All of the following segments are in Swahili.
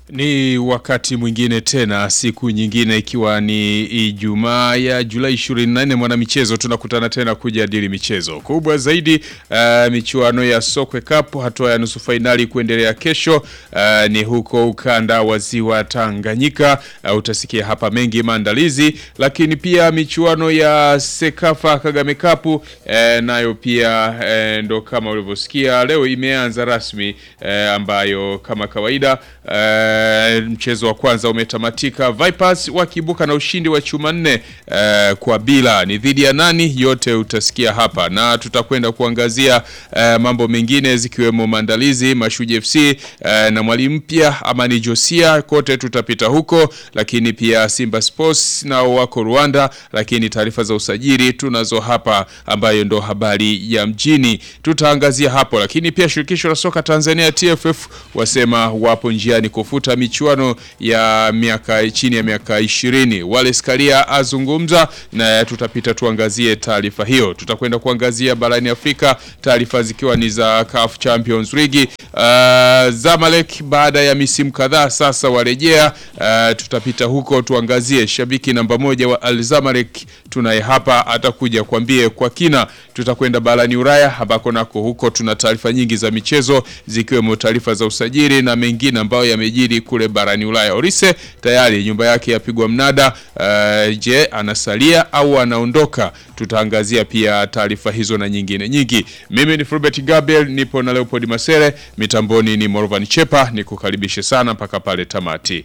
Ni wakati mwingine tena, siku nyingine ikiwa ni Ijumaa ya Julai 24, mwanamichezo tunakutana tena kujadili michezo kubwa zaidi. Uh, michuano ya Sokwe Cup hatua ya nusu fainali kuendelea kesho, uh, ni huko ukanda wa ziwa Tanganyika. Uh, utasikia hapa mengi maandalizi, lakini pia michuano ya Sekafa Kagame Cup uh, nayo pia uh, ndo kama ulivyosikia leo imeanza rasmi uh, ambayo kama kawaida uh, mchezo wa kwanza umetamatika, Vipers wakiibuka na ushindi wa chuma nne uh, kwa bila. Ni dhidi ya nani? Yote utasikia hapa, na tutakwenda kuangazia uh, mambo mengine zikiwemo maandalizi Mashuji FC uh, na mwalimu mpya Amani Josia, kote tutapita huko, lakini pia Simba Sports nao wako Rwanda, lakini taarifa za usajili tunazo hapa, ambayo ndo habari ya mjini tutaangazia hapo, lakini pia shirikisho la soka Tanzania TFF wasema wapo njiani kufuta michuano ya miaka chini ya miaka ishirini. Wallace Karia azungumza na tutapita tuangazie taarifa hiyo. Tutakwenda kuangazia barani Afrika, taarifa zikiwa ni za CAF Champions League. Uh, Zamalek baada ya misimu kadhaa sasa warejea. Uh, tutapita huko tuangazie shabiki namba moja wa Al Zamalek tunaye hapa, atakuja kuambie kwa kina. Tutakwenda barani Ulaya ambako nako huko tuna taarifa nyingi za michezo zikiwemo taarifa za usajili na mengine ambayo yamejiri kule barani Ulaya. Orise tayari nyumba yake yapigwa mnada. Uh, je, anasalia au anaondoka? Tutaangazia pia taarifa hizo na nyingine nyingi. Mimi ni Fulbert Gabriel, nipo na Leopold Masere, mitamboni ni Morvan Chepa, nikukaribishe sana mpaka pale tamati.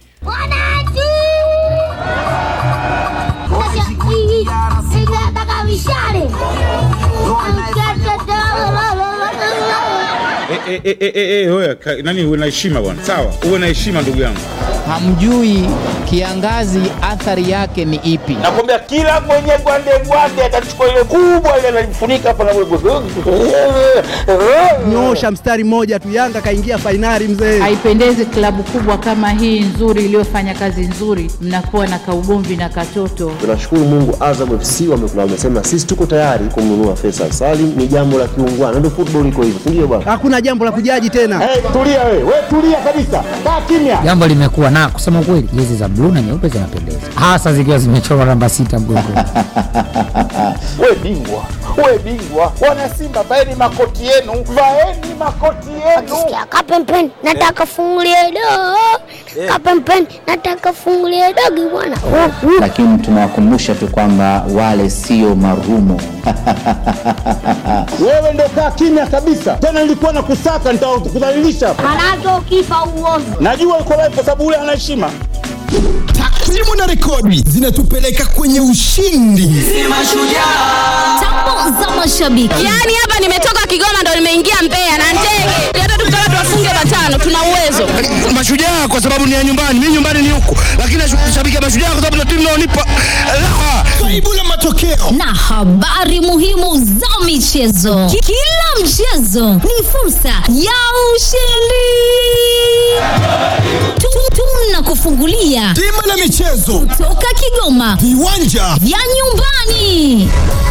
Eh, eh, eh, eh, eh, wewe, ka- nani uwe na heshima bwana, sawa, uwe na heshima ndugu yangu. Hamjui kiangazi athari yake ni ipi? nakwambia kila mwenye gwande gwande atachukua ile kubwa ile analifunika hapa na Nyosha mstari mmoja tu, Yanga kaingia fainali mzee. Haipendezi klabu kubwa kama hii nzuri iliyofanya kazi nzuri, mnakuwa na kaugomvi na katoto. Tunashukuru Mungu, Azam FC wame- wamesema sisi tuko tayari kumnunua Faisal Salim. Ni jambo la kiungwana, ndio football iko hivyo, si ndio bwana? Hakuna jambo la kujaji tena. Hey, tulia we, we tulia kabisa, kaa kimya. Jambo limekuwa na kusema ukweli, jezi za bluu na nyeupe zinapendeza, hasa zikiwa zimechorwa namba sita mgongoni. We bingwa, we bingwa, wana Simba vaeni makoti yenu, vaeni makoti yenu. Sikia kapempen nataka fungulie dogo kapempen nataka fungulie dogo bwana lakini tunawakumbusha tu kwamba wale sio marumo. Wewe ndo kaa kimya kabisa, tena nilikuwa na kusaka, nitakudhalilisha. manake ukifa uovu Najua uko live kwa sababu ule ana heshima. Takwimu na rekodi zinatupeleka kwenye ushindi. tambo za mashabiki Yaani hapa nimetoka Kigoma ndo nimeingia Mbeya na ndege. Hata tukitaka tuwafunge matano tuna uwezo. Mashujaa kwa sababu ni ya nyumbani, mimi nyumbani ni huku, lakini nashabikia mashujaa kwa sababu na timu naonipa raha. Kaibu la matokeo na habari muhimu za michezo Ki- kila mchezo ni fursa ya ushindi Tu- tunakufungulia bima la michezo, toka Kigoma viwanja vya nyumbani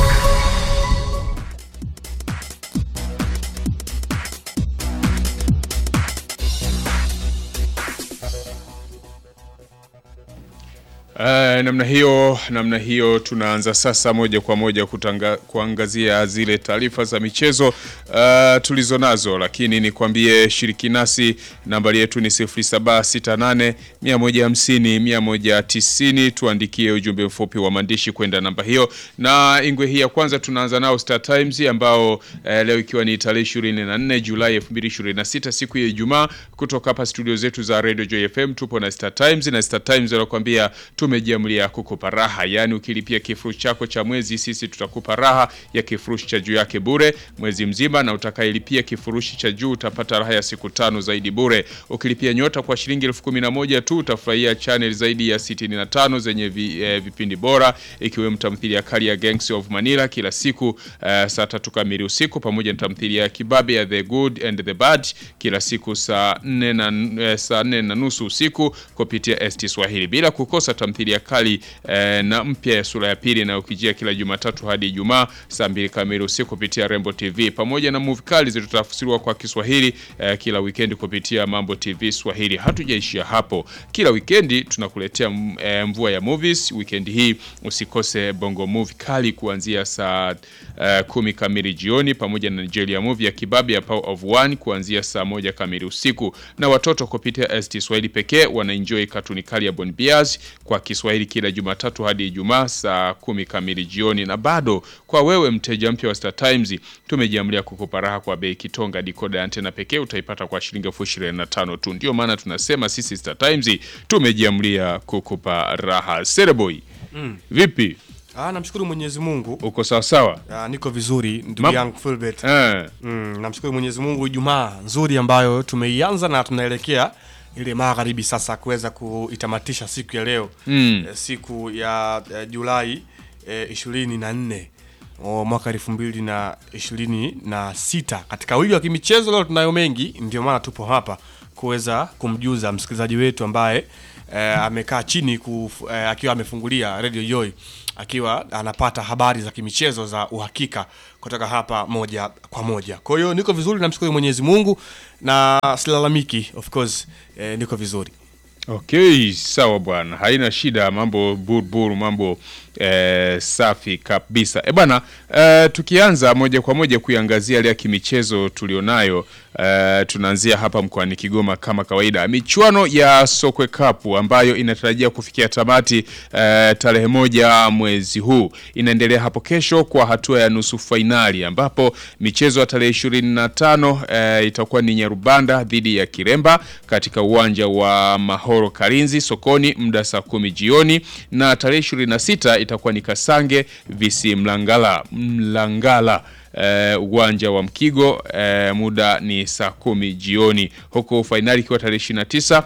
Uh, namna hiyo namna hiyo tunaanza sasa moja kwa moja kutanga, kuangazia zile taarifa za michezo uh, tulizo nazo, lakini nikwambie shiriki nasi, nambari yetu ni 0768 150 190. Tuandikie ujumbe mfupi wa maandishi kwenda namba hiyo, na ingwe hii ya kwanza tunaanza nao Star Times ambao uh, leo ikiwa ni tarehe 24 Julai 2026 siku ya Ijumaa, kutoka hapa studio zetu za Radio Joy FM tupo na Star Times na Star Times wanakuambia tumejiamulia kukupa raha, yaani ukilipia kifurushi chako cha mwezi, sisi tutakupa raha ya kifurushi cha juu yake bure mwezi mzima, na utakayelipia kifurushi cha juu utapata raha ya siku tano zaidi bure. Ukilipia nyota kwa shilingi elfu kumi na moja tu utafurahia channel zaidi ya 65 zenye vi, eh, vipindi bora ikiwemo tamthilia kali ya Gangs of Manila kila siku eh, saa tatu kamili usiku pamoja na tamthilia ya kibabe ya The Good and the Bad kila siku saa nne na, eh, saa nne na nusu usiku kupitia ST Swahili bila kukosa tamthilia tamthilia kali eh, na mpya ya sura ya pili inayokijia kila Jumatatu hadi Ijumaa saa mbili kamili usiku kupitia Rembo TV pamoja na movie kali zilizotafsiriwa kwa Kiswahili eh, kila wikendi kupitia Mambo TV Swahili. Hatujaishia hapo, kila wikendi tunakuletea mm, eh, mvua ya movies. Wikendi hii usikose Bongo Movie kali kuanzia saa eh, kumi kamili jioni pamoja na Nigeria movie ya Kibabe ya Power of One kuanzia saa moja kamili usiku, na watoto kupitia ST Swahili pekee wanaenjoy katuni kali ya Bon Bias kwa Kiswahili kila Jumatatu hadi Ijumaa saa kumi kamili jioni. Na bado kwa wewe mteja mpya wa Star Times, tumejiamlia kukupa raha kwa bei kitonga. Dikoda ya antena pekee utaipata kwa shilingi elfu ishirini na tano tu. Ndio maana tunasema sisi Star Times tumejiamlia kukupa raha. Sereboy, Mm. vipi? Ah, namshukuru Mwenyezi Mungu. Uko sawa sawa? Ah, niko vizuri ndugu Mam- yangu Fulbert. Eh. Mm, namshukuru Mwenyezi Mungu Ijumaa nzuri ambayo tumeianza na tunaelekea ile magharibi sasa kuweza kuitamatisha siku ya leo. Mm. Eh, siku ya eh, Julai eh, ishirini na nne o, mwaka elfu mbili na ishirini na sita katika wiki wa kimichezo leo tunayo mengi ndio maana tupo hapa kuweza kumjuza msikilizaji wetu ambaye eh, amekaa chini kuf, eh, akiwa amefungulia Radio Joy akiwa anapata habari za kimichezo za uhakika kutoka hapa moja kwa moja. Kwa hiyo niko vizuri, namshukuru Mwenyezi Mungu na silalamiki, of course eh, niko vizuri. Okay, sawa bwana, haina shida, mambo burbur, mambo eh, safi kabisa. E bwana, eh, tukianza moja kwa moja kuiangazia ile ya kimichezo tulionayo, eh, tunaanzia hapa mkoani Kigoma kama kawaida, michuano ya Sokwe Cup ambayo inatarajia kufikia tamati eh, tarehe moja mwezi huu inaendelea hapo kesho kwa hatua ya nusu fainali, ambapo michezo ya tarehe 25 eh, itakuwa ni Nyarubanda dhidi ya Kiremba katika uwanja wa Mahoro Karinzi sokoni muda saa kumi jioni, na tarehe 26 itakuwa ni Kasange visi Mlangala Mlangala eh, uwanja wa Mkigo eh, muda ni saa kumi jioni, huku fainali ikiwa tarehe 29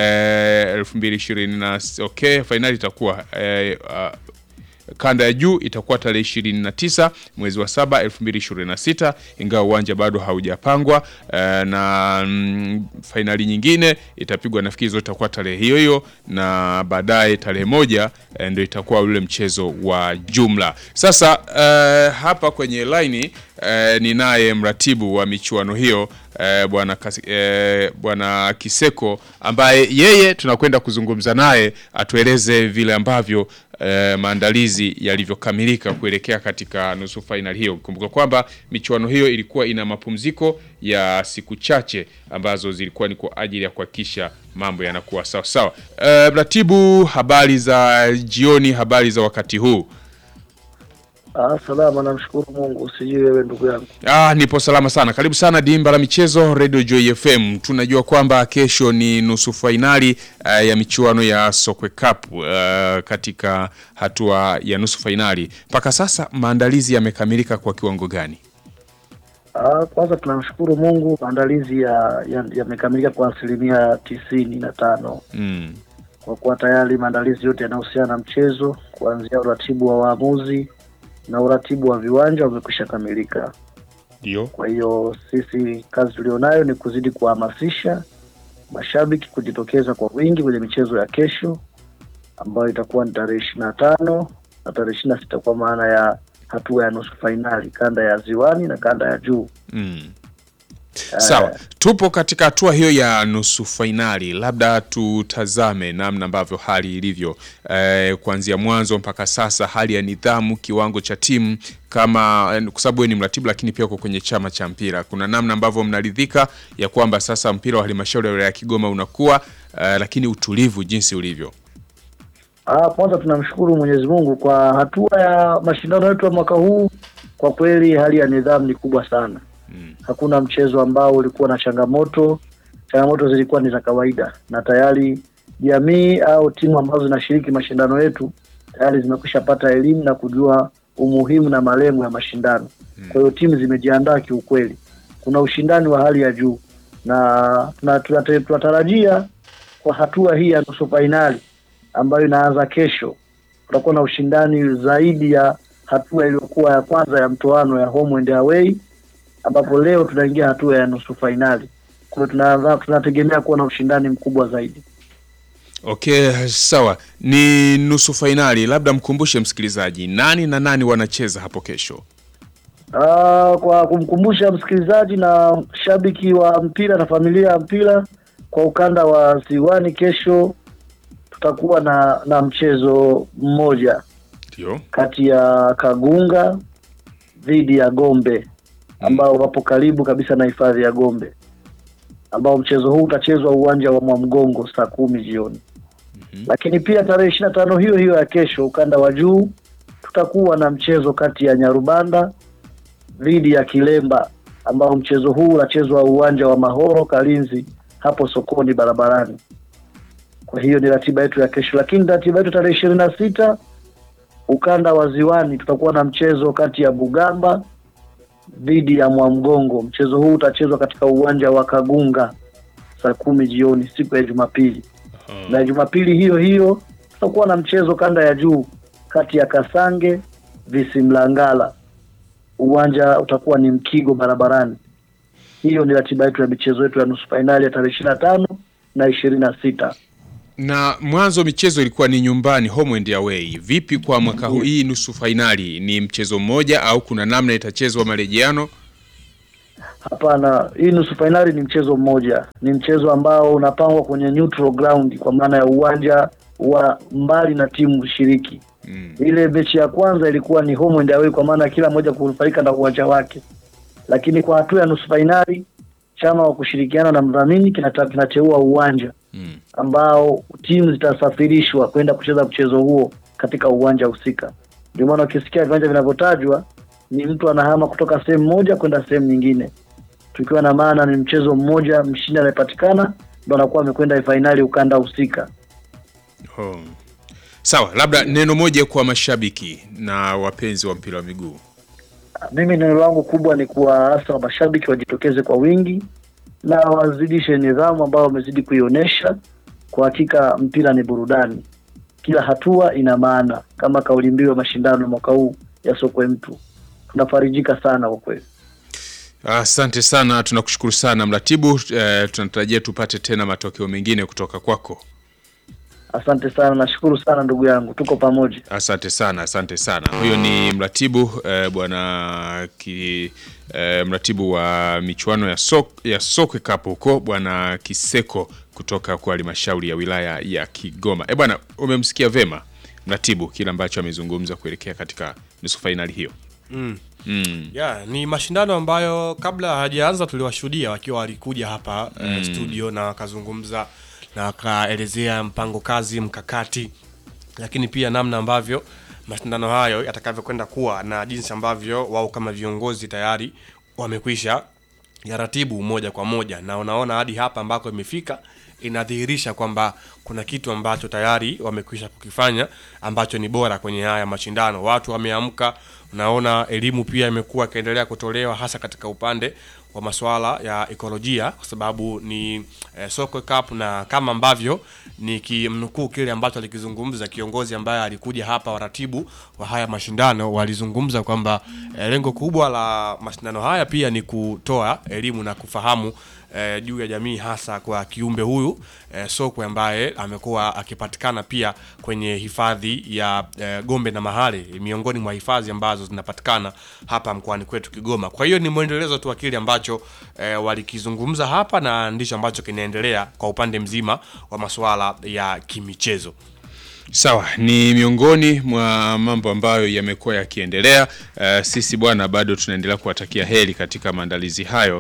eh, 2020 na okay, fainali itakuwa eh, ah, kanda ya juu itakuwa tarehe 29 mwezi wa saba 2026, ingawa uwanja bado haujapangwa eh, na mm, fainali nyingine itapigwa nafikiri zote itakuwa tarehe hiyo hiyo, na baadaye tarehe moja eh, ndio itakuwa ule mchezo wa jumla. Sasa eh, hapa kwenye laini eh, ninaye mratibu wa michuano hiyo eh, bwana Kasi- eh, bwana Kiseko ambaye yeye tunakwenda kuzungumza naye atueleze vile ambavyo eh, maandalizi yalivyokamilika kuelekea katika nusu fainali hiyo. Kumbuka kwamba michuano hiyo ilikuwa ina mapumziko ya siku chache ambazo zilikuwa ni kwa ajili ya kuhakikisha mambo yanakuwa sawa sawa. Eh, mratibu, habari za jioni, habari za wakati huu? Ah, salama, namshukuru Mungu. Sijui wewe ndugu yangu. Ah, nipo salama sana. Karibu sana Dimba la Michezo Radio Joy FM. Tunajua kwamba kesho ni nusu fainali uh, ya michuano ya Sokwe Cup uh, katika hatua ya nusu fainali. Mpaka sasa maandalizi yamekamilika kwa kiwango gani? Ah, kwanza tunamshukuru Mungu, maandalizi ya yamekamilika kwa asilimia tisini na tano Mm. kwa kuwa tayari maandalizi yote yanayohusiana na mchezo kuanzia uratibu wa waamuzi na uratibu wa viwanja umekwisha kamilika. Ndio. Kwa hiyo sisi kazi tulionayo ni kuzidi kuhamasisha mashabiki kujitokeza kwa wingi kwenye michezo ya kesho ambayo itakuwa ni tarehe ishirini na tano na tarehe ishirini na sita kwa maana ya hatua ya nusu fainali kanda ya ziwani na kanda ya juu. Mm. Sawa, tupo katika hatua hiyo ya nusu fainali. Labda tutazame namna ambavyo hali ilivyo eh, kuanzia mwanzo mpaka sasa, hali ya nidhamu, kiwango cha timu kama eh, kwa sababu wewe ni mratibu, lakini pia uko kwenye chama cha mpira, kuna namna ambavyo mnaridhika ya kwamba sasa mpira wa halmashauri ya wilaya ya Kigoma unakuwa eh, lakini utulivu jinsi ulivyo. Ah, kwanza tunamshukuru Mwenyezi Mungu kwa hatua ya mashindano yetu ya mwaka huu. Kwa kweli hali ya nidhamu ni kubwa sana. Hakuna mchezo ambao ulikuwa na changamoto. Changamoto zilikuwa ni za kawaida, na tayari jamii au timu ambazo zinashiriki mashindano yetu tayari zimekwisha pata elimu na kujua umuhimu na malengo ya mashindano. Kwa hiyo timu zimejiandaa kiukweli, kuna ushindani wa hali ya juu na tuna- tunate- tunatarajia kwa hatua hii ya nusu fainali ambayo inaanza kesho, kutakuwa na ushindani zaidi ya hatua iliyokuwa ya kwanza ya mtoano ya home and away, ambapo leo tunaingia hatua ya nusu fainali. Kwa hiyo tunaanza- tunategemea kuwa na ushindani mkubwa zaidi. Okay, sawa. Ni nusu fainali, labda mkumbushe msikilizaji nani na nani wanacheza hapo kesho. Ah, kwa kumkumbusha msikilizaji na shabiki wa mpira na familia ya mpira kwa ukanda wa Ziwani, kesho tutakuwa na na mchezo mmoja Ndio. kati ya Kagunga dhidi ya Gombe ambao wapo karibu kabisa na hifadhi ya Gombe, ambao mchezo huu utachezwa uwanja wa Mwamgongo saa kumi jioni. Lakini pia tarehe ishirini na tano hiyo hiyo ya kesho, ukanda wa juu, tutakuwa na mchezo kati ya Nyarubanda dhidi ya Kilemba, ambao mchezo huu unachezwa uwanja wa Mahoro Kalinzi, hapo sokoni barabarani. Kwa hiyo ni ratiba yetu ya kesho, lakini ratiba yetu tarehe ishirini na sita ukanda wa Ziwani tutakuwa na mchezo kati ya Bugamba dhidi ya Mwamgongo. Mchezo huu utachezwa katika uwanja wa Kagunga saa kumi jioni siku ya Jumapili. Na Jumapili hiyo hiyo tutakuwa na mchezo kanda ya juu kati ya Kasange Visimlangala. Uwanja utakuwa ni Mkigo barabarani. Hiyo ni ratiba yetu ya michezo yetu ya nusu fainali ya tarehe ishirini na tano na ishirini na sita. Na mwanzo michezo ilikuwa ni nyumbani, home and away. Vipi kwa mwaka huu, hii nusu fainali ni mchezo mmoja au kuna namna itachezwa marejeano? Hapana, hii nusu fainali ni mchezo mmoja. Ni mchezo ambao unapangwa kwenye neutral ground, kwa maana ya uwanja wa mbali na timu shiriki. Ile mechi ya kwanza ilikuwa ni home and away, kwa maana kila mmoja kunufaika na uwanja wake, lakini kwa hatua ya nusu fainali chama wa kushirikiana na mdhamini kinata- kinateua uwanja ambao timu zitasafirishwa kwenda kucheza mchezo huo katika uwanja husika. Ndio maana ukisikia viwanja vinavyotajwa ni mtu anahama kutoka sehemu moja kwenda sehemu nyingine, tukiwa na maana ni mchezo mmoja, mshindi anayepatikana ndo anakuwa amekwenda fainali ukanda husika. Oh. Sawa, labda neno moja kwa mashabiki na wapenzi wa mpira wa miguu. Mimi neno langu kubwa ni kuwaasa mashabiki wajitokeze kwa wingi na wazidishe nidhamu ambayo wamezidi kuionyesha. Kwa hakika mpira ni burudani, kila hatua ina maana, kama kauli mbiu ya mashindano mwaka huu ya sokwe mtu. Tunafarijika sana kwa kweli. Asante sana, tunakushukuru sana mratibu. Eh, tunatarajia tupate tena matokeo mengine kutoka kwako. Asante sana, nashukuru sana ndugu yangu, tuko pamoja. Asante sana, asante sana. Huyo ni mratibu eh, bwana ki, eh, mratibu wa michuano ya, sok, ya sokwe cup huko bwana Kiseko kutoka kwa halmashauri ya wilaya ya Kigoma. Eh bwana, umemsikia vema mratibu kile ambacho amezungumza kuelekea katika nusu fainali hiyo. Mm. Mm. Yeah, ni mashindano ambayo kabla hajaanza tuliwashuhudia wakiwa walikuja hapa Mm. eh, studio na wakazungumza na wakaelezea mpango kazi, mkakati, lakini pia namna ambavyo mashindano hayo yatakavyokwenda kuwa na jinsi ambavyo wao kama viongozi tayari wamekwisha yaratibu moja kwa moja, na unaona hadi hapa ambako imefika inadhihirisha kwamba kuna kitu ambacho tayari wamekwisha kukifanya ambacho ni bora kwenye haya mashindano. Watu wameamka, unaona elimu pia imekuwa ikiendelea kutolewa hasa katika upande wa masuala ya ekolojia, kwa sababu ni eh, Sokwe Cup, na kama ambavyo nikimnukuu kile ambacho alikizungumza kiongozi ambaye alikuja hapa, waratibu wa haya mashindano walizungumza kwamba eh, lengo kubwa la mashindano haya pia ni kutoa elimu na kufahamu eh, juu ya jamii hasa kwa kiumbe huyu eh, sokwe ambaye amekuwa akipatikana pia kwenye hifadhi ya eh, Gombe na Mahale, miongoni mwa hifadhi ambazo zinapatikana hapa mkoani kwetu Kigoma. Kwa hiyo ni mwendelezo tu wa kile ambacho eh, walikizungumza hapa na ndicho ambacho kinaendelea kwa upande mzima wa masuala ya kimichezo. Sawa, ni miongoni mwa mambo ambayo yamekuwa yakiendelea. Uh, sisi bwana, bado tunaendelea kuwatakia heri katika maandalizi hayo,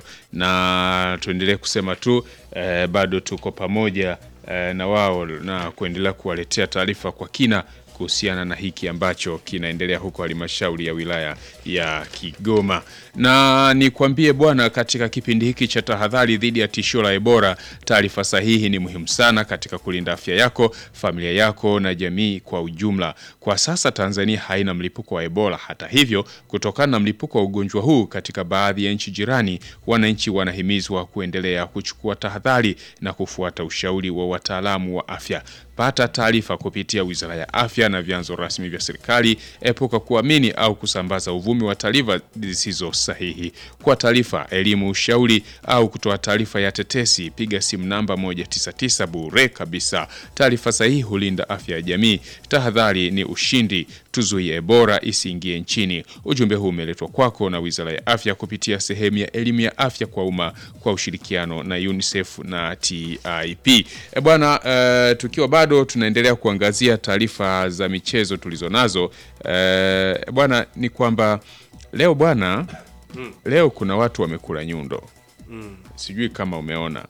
na tuendelee kusema tu uh, bado tuko pamoja uh, na wao na kuendelea kuwaletea taarifa kwa kina kuhusiana na hiki ambacho kinaendelea huko halmashauri ya wilaya ya Kigoma. Na nikwambie bwana, katika kipindi hiki cha tahadhari dhidi ya tishio la Ebola, taarifa sahihi ni muhimu sana katika kulinda afya yako, familia yako na jamii kwa ujumla. Kwa sasa Tanzania haina mlipuko wa Ebola. Hata hivyo, kutokana na mlipuko wa ugonjwa huu katika baadhi ya nchi jirani, wananchi wanahimizwa kuendelea kuchukua tahadhari na kufuata ushauri wa wataalamu wa afya. Pata taarifa kupitia Wizara ya Afya na vyanzo rasmi vya serikali. Epuka kuamini au kusambaza uvumi wa taarifa zisizo sahihi. Kwa taarifa, elimu, ushauri au kutoa taarifa ya tetesi, piga simu namba 199 bure kabisa. Taarifa sahihi hulinda afya ya jamii. Tahadhari ni ushindi, tuzuie Ebola isiingie nchini. Ujumbe huu umeletwa kwako na Wizara ya Afya kupitia sehemu ya elimu ya afya kwa umma kwa ushirikiano na UNICEF na TIP. E bwana, eh, tukiwa bado tunaendelea kuangazia taarifa za michezo tulizonazo eh, bwana, ni kwamba leo bwana, leo kuna watu wamekula nyundo, Mm. sijui kama umeona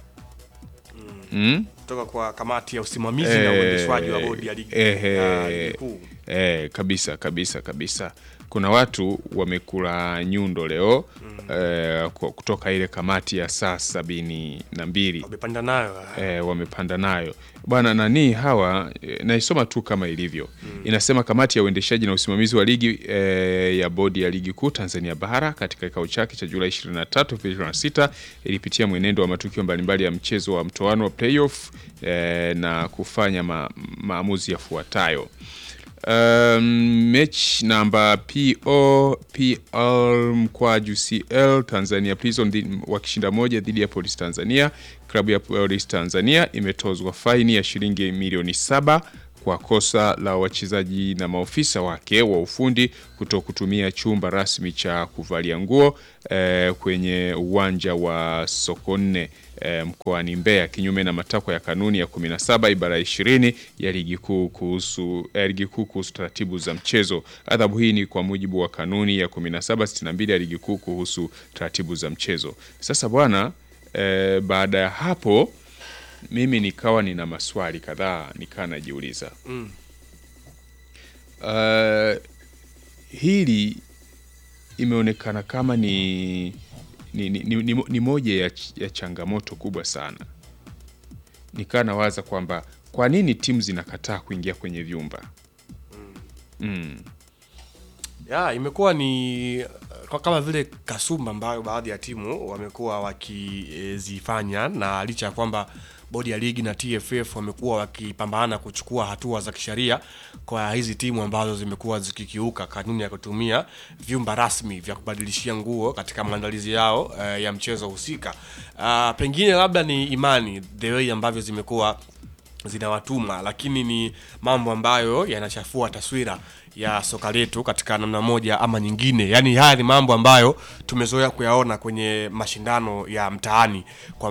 mm? kutoka kwa kamati ya usimamizi na uendeshwaji wa bodi ya ligi Ehe, ya ligi kuu. eh, kabisa kabisa kabisa. Kuna watu wamekula nyundo leo eh, kwa- kutoka ile kamati ya saa sabini na mbili Wamepanda nayo eh, wamepanda nayo bwana nani hawa eh, naisoma tu kama ilivyo inasema kamati ya uendeshaji na usimamizi wa ligi eh, ya bodi ya ligi kuu Tanzania bara katika kikao chake cha Julai 23 2026 ilipitia mwenendo wa matukio mbalimbali ya mchezo wa mtoano wa playoff eh, na kufanya ma, maamuzi yafuatayo Um, mechi namba PO PL mkwaju CL Tanzania Prison dhi- wakishinda moja dhidi ya Police Tanzania. Klabu ya Police Tanzania imetozwa faini ya shilingi milioni saba kwa kosa la wachezaji na maofisa wake wa ufundi kuto kutumia chumba rasmi cha kuvalia nguo eh, kwenye uwanja wa Sokoine eh, mkoani Mbeya kinyume na matakwa ya kanuni ya 17 ibara ya 20 ya ligi kuu kuhusu eh, ligi kuu kuhusu taratibu za mchezo. Adhabu hii ni kwa mujibu wa kanuni ya 1762 ya ligi kuu kuhusu taratibu za mchezo. Sasa bwana eh, baada ya hapo mimi nikawa nina maswali kadhaa nikaa najiuliza Mm. uh, hili imeonekana kama ni ni, ni, ni, ni, ni moja ya, ch- ya changamoto kubwa sana. Nikaa nawaza kwamba kwa nini timu zinakataa kuingia kwenye vyumba mm. ya imekuwa ni uh, kwa kama vile kasumba ambayo baadhi ya timu wamekuwa wakizifanya na licha ya kwamba bodi ya ligi na TFF wamekuwa wakipambana kuchukua hatua za kisheria kwa hizi timu ambazo zimekuwa zikikiuka kanuni ya kutumia vyumba rasmi vya kubadilishia nguo katika maandalizi yao uh, ya mchezo husika. Uh, pengine labda ni imani the way ambavyo zimekuwa zinawatuma lakini ni mambo ambayo yanachafua taswira ya soka letu katika namna moja ama nyingine. Yaani haya ni mambo ambayo tumezoea kuyaona kwenye mashindano ya mtaani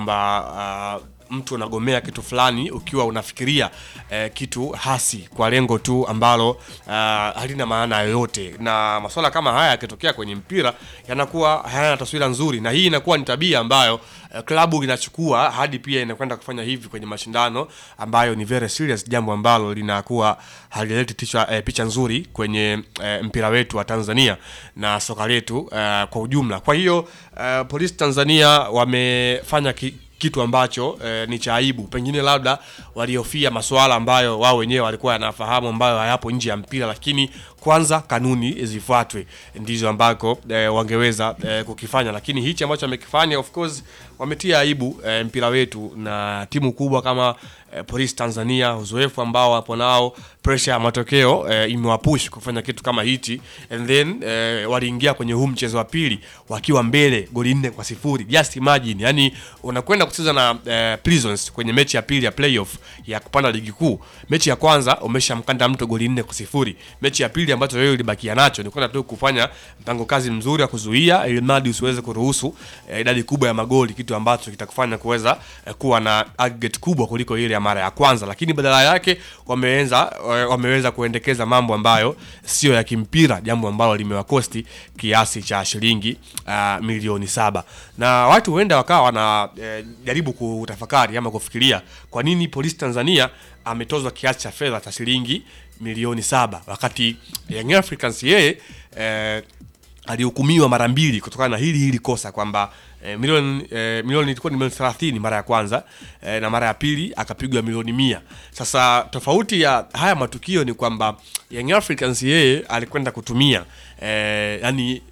kwamba uh, mtu unagomea kitu fulani ukiwa unafikiria eh, kitu hasi kwa lengo tu ambalo uh, halina maana yoyote, na masuala kama haya yakitokea kwenye mpira yanakuwa hayana taswira nzuri, na hii inakuwa ni tabia ambayo eh, klabu inachukua hadi pia inakwenda kufanya hivi kwenye mashindano ambayo ni very serious, jambo ambalo linakuwa halileti ticha, eh, picha nzuri kwenye eh, mpira wetu wa Tanzania na soka letu eh, kwa ujumla. Kwa hiyo eh, Polisi Tanzania wamefanya ki, kitu ambacho eh, ni cha aibu. Pengine labda walihofia masuala ambayo wao wenyewe walikuwa yanafahamu ambayo hayapo nje ya mpira, lakini kwanza kanuni zifuatwe, ndizo ambako eh, wangeweza eh, kukifanya, lakini hichi ambacho wamekifanya, of course wametia aibu eh, mpira wetu na timu kubwa kama eh, Police Tanzania, uzoefu ambao wapo nao, pressure ya matokeo eh, imewapush kufanya kitu kama hichi, and then eh, waliingia kwenye huu mchezo wa pili wakiwa mbele goli nne kwa sifuri. Just imagine, yani unakwenda kucheza na eh, Prisons kwenye mechi ya pili ya playoff ya kupanda ligi kuu. Mechi ya kwanza umeshamkanda mtu goli nne kwa sifuri. Mechi ya pili ambacho wewe ulibakia nacho ni kwenda tu kufanya mpango kazi mzuri wa kuzuia ili mradi usiweze kuruhusu eh, idadi kubwa ya magoli, kitu ambacho kitakufanya kuweza eh, kuwa na aggregate kubwa kuliko ile ya mara ya kwanza, lakini badala yake wameweza eh, wameweza kuendekeza mambo ambayo sio ya kimpira, jambo ambalo limewakosti kiasi cha shilingi uh, milioni saba na watu huenda wakawa wana eh, jaribu kutafakari ama kufikiria kwa nini Polisi Tanzania ametozwa kiasi cha fedha cha shilingi milioni saba wakati Young Africans yeye eh, alihukumiwa mara mbili kutokana na hili hili kosa kwamba eh, milioni eh, milioni ilikuwa ni milioni 30 mara ya kwanza eh, na mara ya pili akapigwa milioni mia. Sasa tofauti ya haya matukio ni kwamba Young Africans yeye alikwenda kutumia eh, yani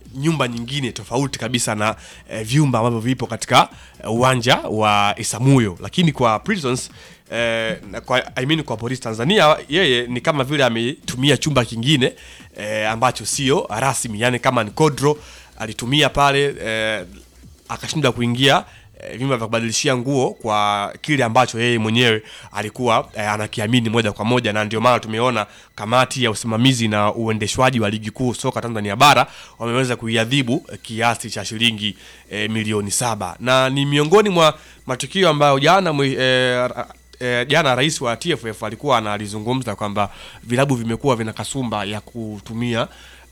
nyumba nyingine tofauti kabisa na eh, vyumba ambavyo vipo katika eh, uwanja wa Isamuyo, lakini kwa Prisons eh, na kwa, I mean kwa polisi Tanzania yeye ni kama vile ametumia chumba kingine eh, ambacho sio rasmi, yani kama ni kodro alitumia pale eh, akashindwa kuingia eh, vyumba vya kubadilishia nguo kwa kile ambacho yeye mwenyewe alikuwa eh, anakiamini moja kwa moja, na ndio maana tumeona kamati ya usimamizi na uendeshwaji wa ligi kuu soka Tanzania bara wameweza kuiadhibu eh, kiasi cha shilingi eh, milioni saba na ni miongoni mwa matukio ambayo jana mwe- eh, E, jana rais wa TFF alikuwa analizungumza kwamba vilabu vimekuwa vina kasumba ya kutumia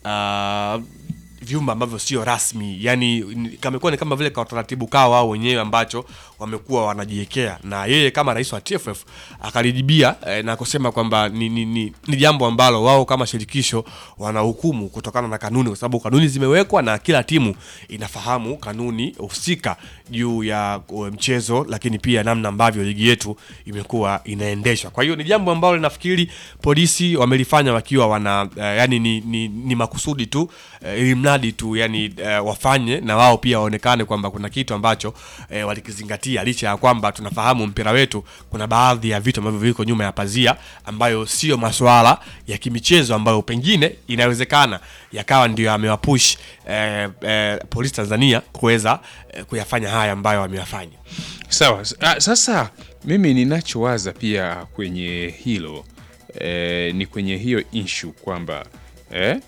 uh, vyumba ambavyo sio rasmi, yani ni- kamekuwa ni kama vile ka utaratibu kao wao wenyewe ambacho wamekuwa wanajiwekea, na yeye kama rais wa TFF akalijibia eh, na kusema kwamba ni, ni, ni, ni jambo ambalo wao kama shirikisho wanahukumu kutokana na kanuni, kwa sababu kanuni zimewekwa na kila timu inafahamu kanuni husika juu ya uh, mchezo, lakini pia namna ambavyo ligi yetu imekuwa inaendeshwa. Kwa hiyo ni jambo ambalo nafikiri polisi wamelifanya wakiwa wana uh, yani ni, ni, ni makusudi tu uh, ili mradi tu yani uh, wafanye na wao pia waonekane kwamba kuna kitu ambacho uh, walikizingatia, licha ya kwamba tunafahamu mpira wetu kuna baadhi ya vitu ambavyo viko nyuma ya pazia ambayo sio masuala ya kimichezo ambayo pengine inawezekana yakawa ndio amewapush eh, eh, polisi Tanzania kuweza eh, kuyafanya haya ambayo wameyafanya. Sawa. S- ah, Sasa mimi ninachowaza pia kwenye hilo eh, ni kwenye hiyo issue kwamba eh,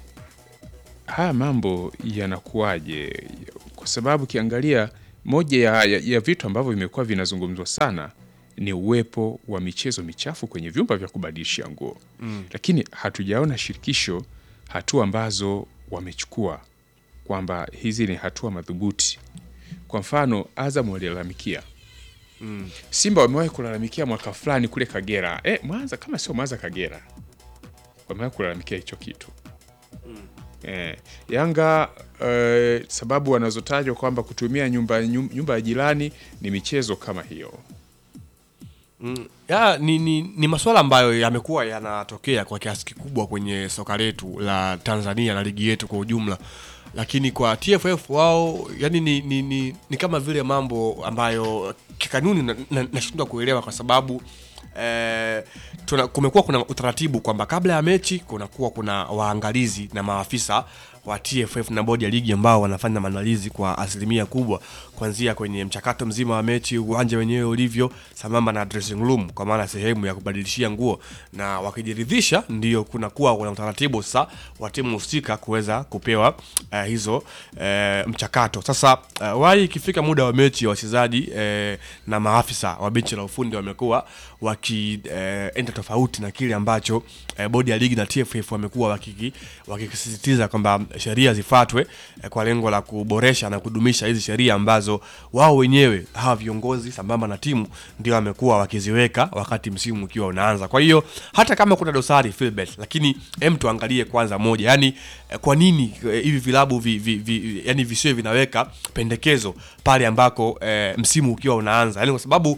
haya mambo yanakuwaje? Kwa sababu ukiangalia moja ya, ya, ya vitu ambavyo vimekuwa vinazungumzwa sana ni uwepo wa michezo michafu kwenye vyumba vya kubadilishia nguo Mm. lakini hatujaona shirikisho hatua ambazo wamechukua kwamba hizi ni hatua madhubuti. Kwa mfano, Azam walilalamikia Mm. Simba wamewahi kulalamikia mwaka fulani kule Kagera, eh, Mwanza kama sio Mwanza, Kagera wamewahi kulalamikia hicho kitu eh, Yanga eh, sababu wanazotajwa kwamba kutumia nyumba, nyum- nyumba ya jirani ni michezo kama hiyo. Mm, ya, ni, ni, ni masuala ambayo yamekuwa yanatokea kwa kiasi kikubwa kwenye soka letu la Tanzania na ligi yetu kwa ujumla, lakini kwa TFF wao yani ni, ni, ni, ni kama vile mambo ambayo kikanuni nashindwa na, nashindwa kuelewa kwa sababu eh, tuna, kumekuwa kuna utaratibu kwamba kabla ya mechi kunakuwa kuna waangalizi na maafisa wa TFF na bodi ya ligi ambao wanafanya maandalizi kwa asilimia kubwa kuanzia kwenye mchakato mzima wa mechi, uwanja wenyewe ulivyo, sambamba na dressing room, kwa maana sehemu ya kubadilishia nguo, na wakijiridhisha, ndio kunakuwa kuna utaratibu sasa wa timu husika kuweza kupewa uh, hizo uh, mchakato. Sasa uh, wai ikifika muda wa mechi, wachezaji uh, na maafisa wa benchi la ufundi wamekuwa wakienda uh, tofauti na kile ambacho uh, bodi ya ligi na TFF wamekuwa wakiki- wakikisisitiza kwamba sheria zifuatwe eh, kwa lengo la kuboresha na kudumisha hizi sheria ambazo wao wenyewe hawa viongozi sambamba na timu ndio wamekuwa wakiziweka wakati msimu ukiwa unaanza. Kwa hiyo hata kama kuna dosari Philbert, lakini hem tuangalie kwanza moja, yani eh, kwa nini eh, hivi vilabu vi, vi, vi, yani visiwe vinaweka pendekezo pale ambako eh, msimu ukiwa unaanza, yani kwa sababu